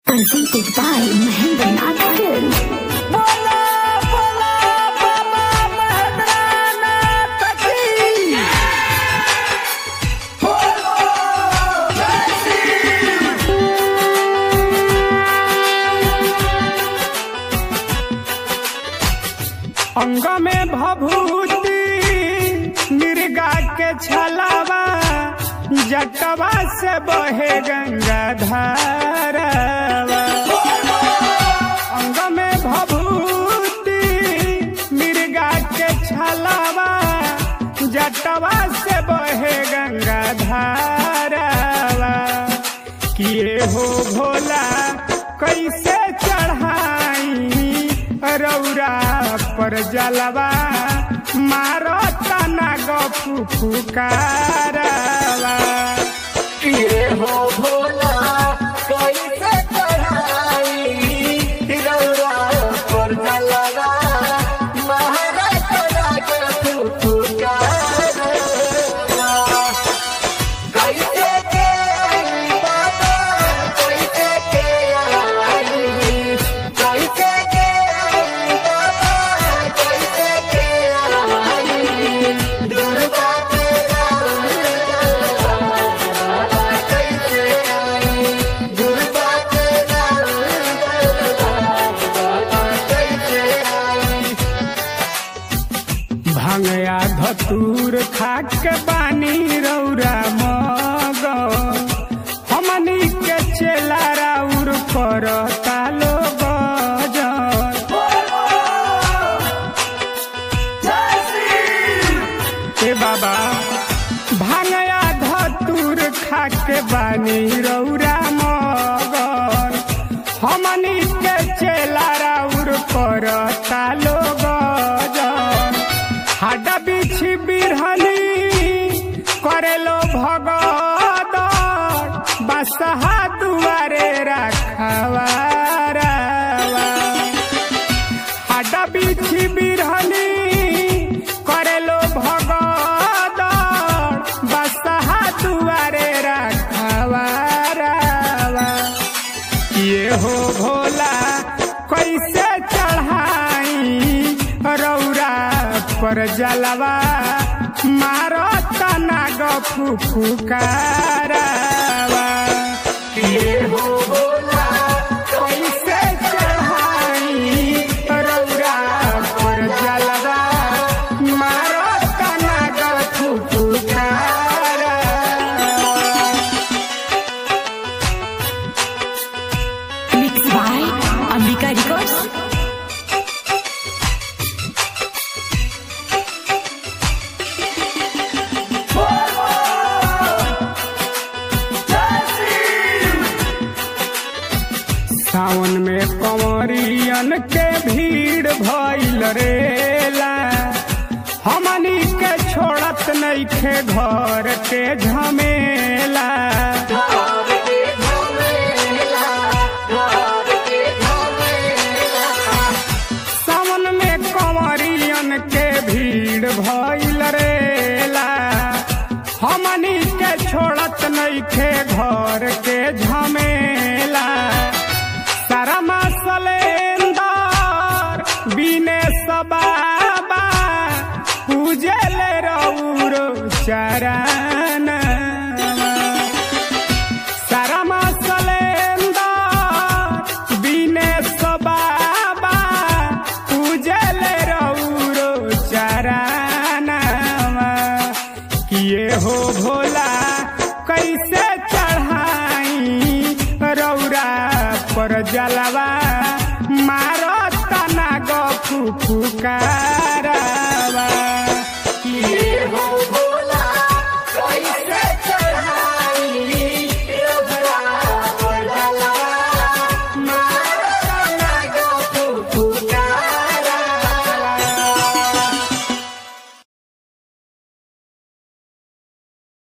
Presented by Mahendra Nath Films. अंग में भभूति मिर्गा के छलावा जटवा से बहे गंगा धारावा अंग में भभूति मिर्गा के छलावा जटवा से बहे गंगा धारावा किए हो भोला कैसे चढ़ाई रौरा पर जलवा मारो तना गफू फुकारवा किए हो भोला कैसे चढ़ाई रौरा पर जलवा महाराज के फुफुकारवा। कैसे के बाबा कैसे के आई कैसे के बाबा कैसे के आई दुर्गा तेरा कैसे आई दुर्गा तेरा कैसे आई भंगया धतूर खाक के बानी रौरा मग हमनी के चेला राउर पर तालो गजन ए बाबा भांगया धतूर खाके बानी रौरा मगन हमनी के चेला राउर पर तालो गजन हाडा बिछी बिरहनी करेलो भगद बसहा दुआरे रखवारावा हाडा बिछी बिरहनी करेलो भगद बसहा दुआरे रखवारावा ये हो भोला कैसे चढ़ाई रौरा पर जलवा मारो तना गफू फुकारवा किए हो भोला कैसे चढ़ाई रौरा पर जलवा मारो तना गफू फुकारवा Mixed by Ambika Records. सावन में कंवरियन के भीड़ भइल रेला हमनी के छोड़त नइखे घर के झमेला घर के झमेला घर के झमेला सावन में कंवरियन के भीड़ भइल रेला हमनी के छोड़त नइखे घर के झमेला सारा मसलेंदर बिने सबाबा पूजल रौर चरण सारा मसलेंदर बिने सबाबा पूजल रौर चरण किए हो भोला कैसे चढ़ाई रौरा पर जलवा मारो तना गफू फुकारा